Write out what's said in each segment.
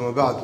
ama bacdu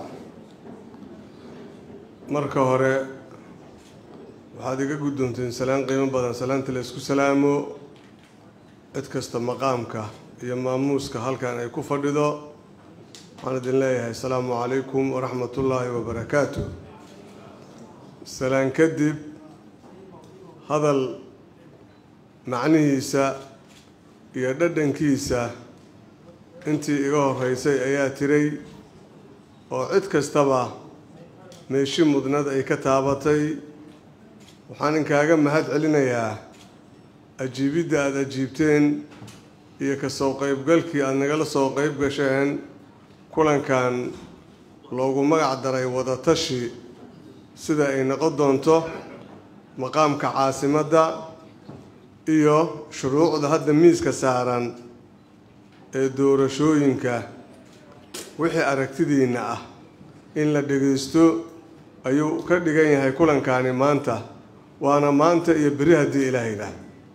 marka hore waxaad iga guddoonteen salaan qiimo badan salaanta la isku salaamo cid kasta maqaamka iyo maamuuska halkan ay ku fadhido waxaan idin leeyahay asalaamu calaykum waraxmatullaahi wabarakaatu salaan kadib hadal macnihiisa iyo dhadhankiisa intii iga horeysay ayaa tiray oo cid kastaba meeshi mudnad ay ka taabatay waxaan inkaaga mahad celinayaa ajiibidda aada ajiibteen iyo kasoo qeybgalkii aada nagala soo qeyb gasheen kulankan loogu magac daray wadatashi sida ay noqon doonto maqaamka caasimadda iyo shuruucda hadda miiska saaran ee doorashooyinka wixii aragtidiinna ah in la dhagaysto ayuu ka dhigan yahay kulankaani maanta waana maanta iyo beri haddii ilaahaydah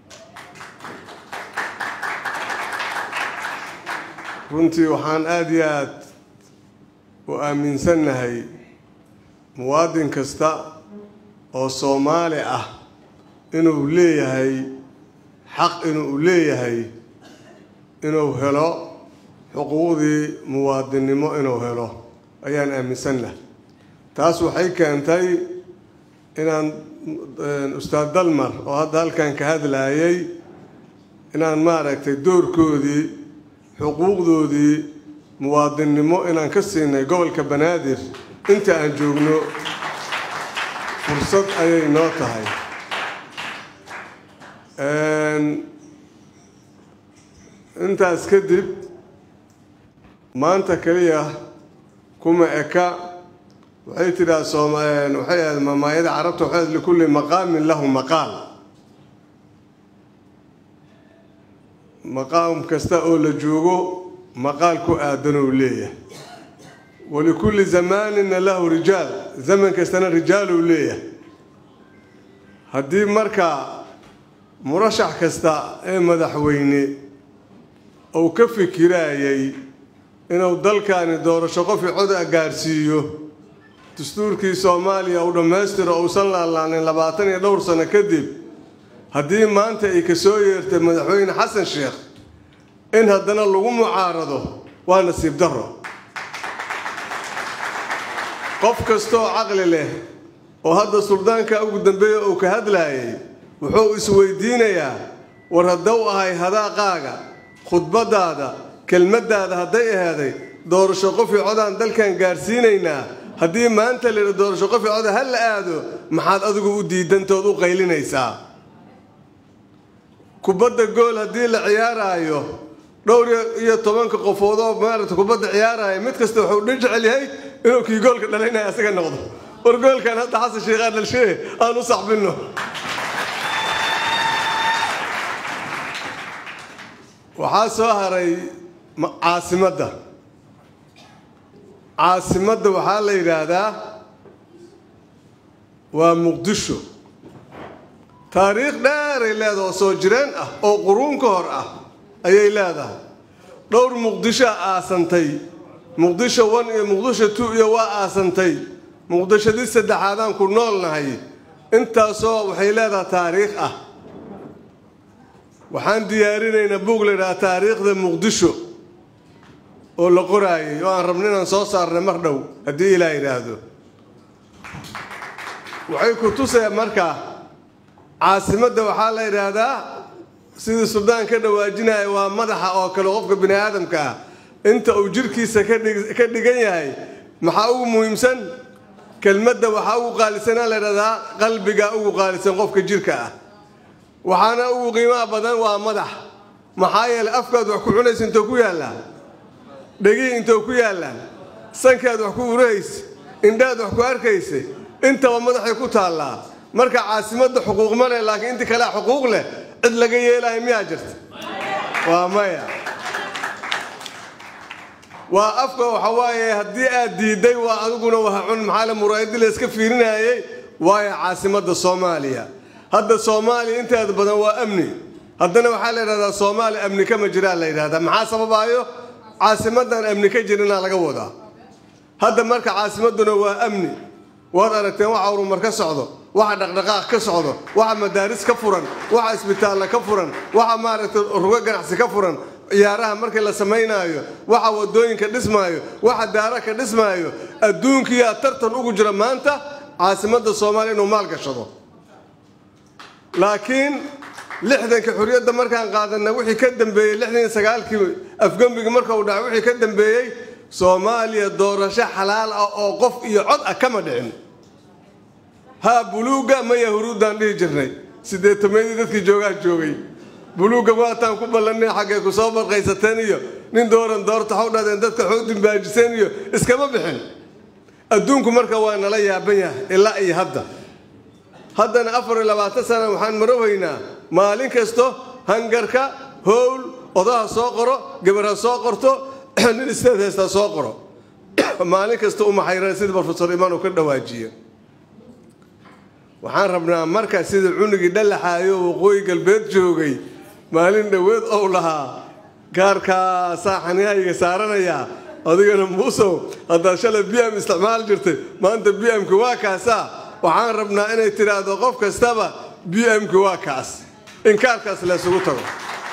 runtii waxaan aada iyo aada u aaminsannahay muwaadin kasta oo soomaali ah inuu leeyahay xaq inuu leeyahay inuu helo xuquuqdii muwaadinnimo inuu helo ayaan aaminsannahay taas waxay keentay inaan ustaad dalmar oo hadda halkan ka hadlaayay inaan maaragtay doorkoodii xuquuqdoodii muwaadinnimo inaan ka siinay gobolka banaadir inta aan joogno fursad ayay noo tahay intaas kadib maanta keliya kuma eka waxay tidhaha soom waxay ahayd mamaayada carabta waxay ahayd likulli maqaamin lahu maqaal maqaam kasta oo la joogo maqaal ku aadanuu leeyahay walikulli zamaanina lahu rijaal zaman kastana rijaaluu leeyahay haddii marka murashax kasta ee madaxweyne uu ka fikiraayay inuu dalkani doorasho qofii coda gaarsiiyo dastuurkii soomaaliya uu dhammaystiro uusan laalaanin labaatan iyo dhowr sano kadib haddii maanta ay ka soo yeertay madaxweyne xasan sheekh in haddana lagu mucaarado waa nasiib darro qof kastooo caqli leh oo hadda suldaanka ugu dambeeya uu ka hadlaayay wuxuu isweydiinayaa war haddau ahay hadaaqaaga khudbadaada kelmaddaada hadday ahaaday doorasho qofii codaan dalkan gaarsiinaynaa haddii maanta layidha doorasho qofii coda ha la aado maxaad adigu u diidantood u qaylinaysaa kubadda gool haddii la ciyaaraayo dhowr iyo tobanka qofood oo maarata kubadda ciyaaraya mid kasta wuxuu dhan jecel yahay inuu kii goolka dhalaynaya asaga noqdo war goolkan hadda xasan sheekhaan dhalshee aan u saxbinno waxaa soo haray caasimadda caasimadda waxaa la yidhaahdaa waa muqdisho taariikh dheeray leedaha oo soo jireen ah oo quruun ka hor ah ayay leedahay dhowr muqdishoa aasantay muqdisho one iyo muqdisho two iyo waa aasantay muqdishadii saddexaadaan ku noolnahay intaasoo waxay leedahay taariikh ah waxaan diyaarinaynaa buug la yidhaha taariikhda muqdisho oo la qoraayay oo aan rabno inaan soo saarnay mar dhow haddii ilaa yidhaahdo waxay ku tusayaan markaa caasimadda waxaa la yidhaahdaa sidii suldaan ka dhawaajinaya waa madaxa oo kale qofka bini aadamka ah inta uu jirkiisa ka dhigan yahay maxaa ugu muhiimsan kelmadda waxaa ugu qaalisanaa la yidhahdaa qalbiga ugu qaalisan qofka jirka ah waxaana ugu qiimaha badan waa madax maxaa yeelay afkaad wax ku cunaysa intoo ku yaallaa dhegihii intoo ku yaallaan sankaad wax ku urahaysa indhaad wax ku arkaysa intaba madaxay ku taallaa marka caasimadda xuquuq ma leh laakiin intii kalea xuquuq leh cid laga yeelayo miyaa jirta waa maya waa afka waxa waaye haddii aad diidday waa adiguna waha cun maxaa le muraayadii la iska fiirinayay waayo caasimadda soomaaliya hadda soomaaliya inteeda badan waa amni haddana waxaa la yidhahdaa soomaaliya amni kama jiraa la yidhahdaa maxaa sababaayo caasimadan amni ka jirinaa laga wadaa hadda marka caasimaduna waa amni waad aragteen waxa horumar ka socdo waxa dhaqdhaqaaq ka socdo waxa madaaris ka furan waxa isbitaalla ka furan waxa maaragtay rugo ganacsi ka furan ciyaaraha markii la samaynaayo waxa wadooyinka dhismaayo waxa daara ka dhismaayo adduunkiyaa tartan ugu jira maanta caasimadda soomaaliya inuu maal gashado laakiin lixdanka xurriyadda markaan qaadanna wixii ka dambeeyey lixdan iyo sagaalkii afgembigi marka uu dhacay wixii ka dambeeyey soomaaliya doorasho xalaal ah oo qof iyo cod ah kama dhicin haa buluugga maya huruuddaan dhihi jirnay siddeetameedii dadkii joogaa joogay buluugga waataan ku ballanay xaggay ku soo barqaysateen iyo nin dooran doorta xaw dhadeen dadka xoo dimbaajiseen iyo iskama bixin adduunku marka waa nala yaaban yahay ilaa iyo hadda haddana afar iyo labaatan sana waxaan marowaynaa maalin kasto hangarka howl odaha soo qoro gabar ha soo qorto nin isteed heystaa soo qoro maalin kasta u maxayran sida brofesor imaan uu ka dhawaajiye waxaan rabnaa marka sida cunugii dhalaxaayo waqooyi galbeed joogay maalin dhoweed ou lahaa gaarkaasaa xanihayga saaranayaa adigana muusow haddaad shalay b m isticmaal jirtay maanta b m-ki waa kaasaa waxaan rabnaa inay tidhaahdo qof kastaba b m-ki waa kaas in kaarkaas laysugu tago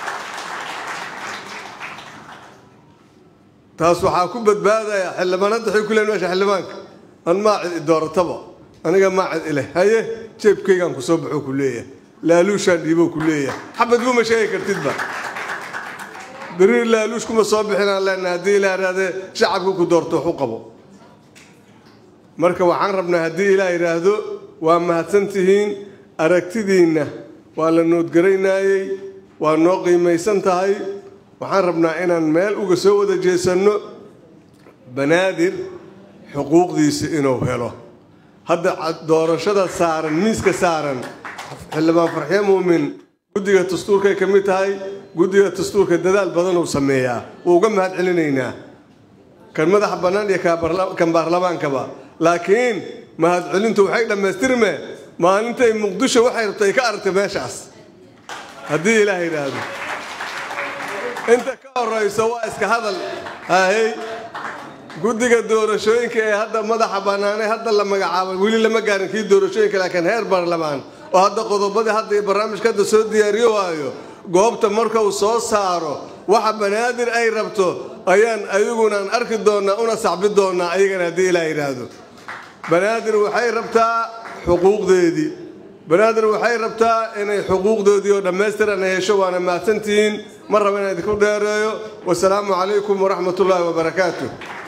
taas waxaa ku badbaadaya xildhibaanadda waxay ku leeyihin meesha xildhibaanka an maa cid idoorataba aniga maa cid ileh haye jeebkaygaan ku soo baxuu ku leeyahay laaluushaan dhiibou ku leeyahay xabad buma sheegi kartidba beriir laaluush kuma soo bixinaan leenahay haddii ilaa idhahdee shacabka ku doorto wax u qabo marka waxaan rabnaa haddii ilaa yidhaahdo waa mahadsantihiin aragtidiinna waa la noodgaraynaayey waa noo qiimaysan tahay waxaan rabnaa inaan meel uga soo wada jeesanno banaadir xuquuqdiisa inuu helo hadda doorashada saaran miiska saaran xildhibaan farxyo muumin guddiga dastuurkay ka mid tahay guddiga dastuurka dadaal badan uu sameeyaa wuu uga mahad celinaynaa kan madaxa bannaan iyo kan baarlamaankaba laakiin mahadcelintu waxay dhammaystirme maalintay muqdisho waxay rabtay ka aragtay meeshaas haddii ilaah yidhaahdo inta ka horayso waa iska hadal haahey guddiga doorashooyinka ee hadda madaxa bannaanay hadda la magacaabay weli lama gaarin kii doorashooyinka laakiin heer baarlamaan oo hadda qodobadii hadda iyo barnaamijka hadda soo diyaariyo waayo goobta marka uu soo saaro waxa banaadir ay rabto ayaan ayagunaan arki doonnaa una sacbi doonnaa ayagana haddii ilaa yidhaahdo banaadir waxay rabtaa xuquuqdeedii banaadir waxay rabtaa inay xuquuqdoodii oo dhammaystiran ay hesho waana mahadsantihiin mar raba inaan idinku dheereeyo wasalaamu calaykum waraxmat ullaahi wabarakaatu